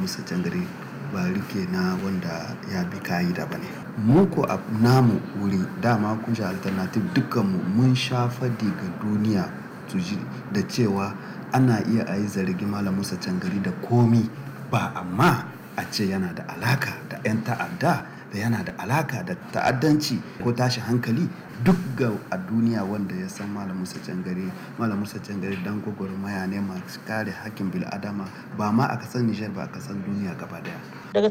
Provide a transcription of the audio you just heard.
musa cangare ba rike na wanda ya bi ka'ida ba ne mu ko a namu wuri dama kunshi alternative dukkanmu mun sha fadi ga duniya su ji da cewa ana iya a yi zargi malam musa cangari da komi ba amma a ce yana da alaka da 'yan ta'adda da yana da alaka da ta'addanci ko tashi hankali duk ga a duniya wanda ya san malam musa cangare malam musa cangare dan gwagwarmaya ne masu kare hakkin bil'adama ba ma a kasar nijar ba a kasar duniya gaba daya daga